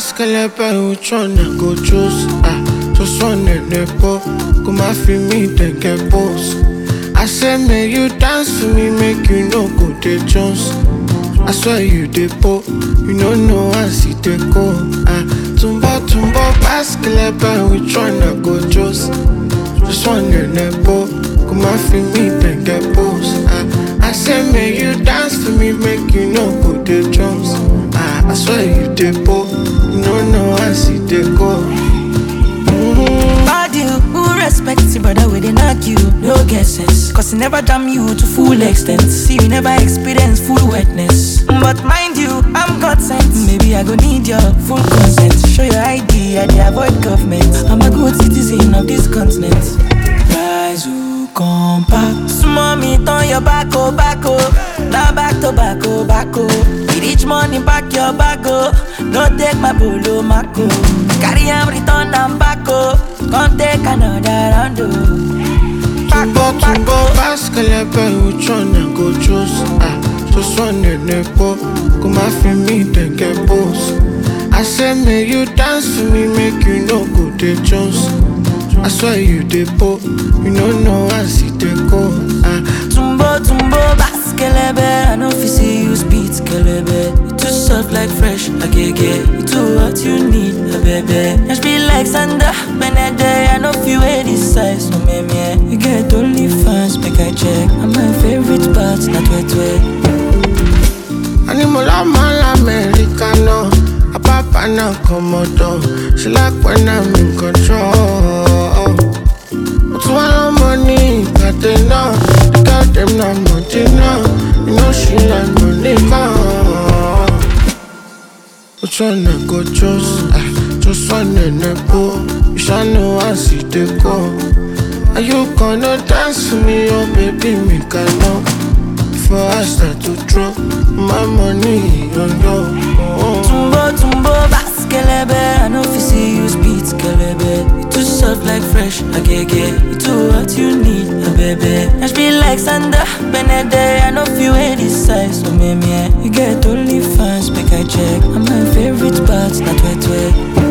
Baskelebe, which one I go choose? Ah, just one in the po. Come and feel me, they get boss. I say, may you dance for me, make you no go the Jones. I swear you the po, you no know I see the go. Ah, tumbo tumbo baskelebe, which one I go choose? Just one in the po. Come and feel me, they get boss. Ah, I say, may you dance for me, make you no go the Jones. Ah, I swear you the po, you no know I see the go. Bad you, who respects you, brother, we dey knock you, no get sense. Cause he never damn you to full extent. See, you never experience full wetness. But mind you, I'm God sent. Maybe I go need your full consent. Show your ID, I dey avoid government. I'm a good citizen of this continent. Rise, who come back. Small me, turn your back, oh, back, oh. Now back to back, oh, back, oh. With each money, back your back, oh. No take my polo, mako. Carry am, return am back, oh. Come take another round, oh. Back, Tumbo oh, back, tumbo oh. baskelebe, which one I go choose? Ah, just one in the po. Come and feel me, then get boss. I say, may you dance for me, make you no go the Jones. I swear you the po, you no know I see the go. Ah, Tumbo, tumbo, baskelebe I know if you see you speed, kelebe You too soft like fresh, agege You too what you need, a baby Just be like Sandra, Benede I know if you wear this size, no me me You get only fans, make I check And my favorite part, not wet wet Animal man Americano, a papa na komodo. She like when I'm in control. But one money, got enough. Got them no money now. You know she like money gone. Which one I go choose? Ah, just one in the pool. You shall know I see the go. Are you gonna dance for me, oh baby, me can know. Before I start to drop my money on you. Oh. Tumbo, tumbo, baskelebe I know if you see you speed, kelebe You too soft like fresh, agege You too what you need, a baby Just be like Sandra, Benede I know if you wear this size, so me me You get only fans, make I check And my favorite part, not wet wet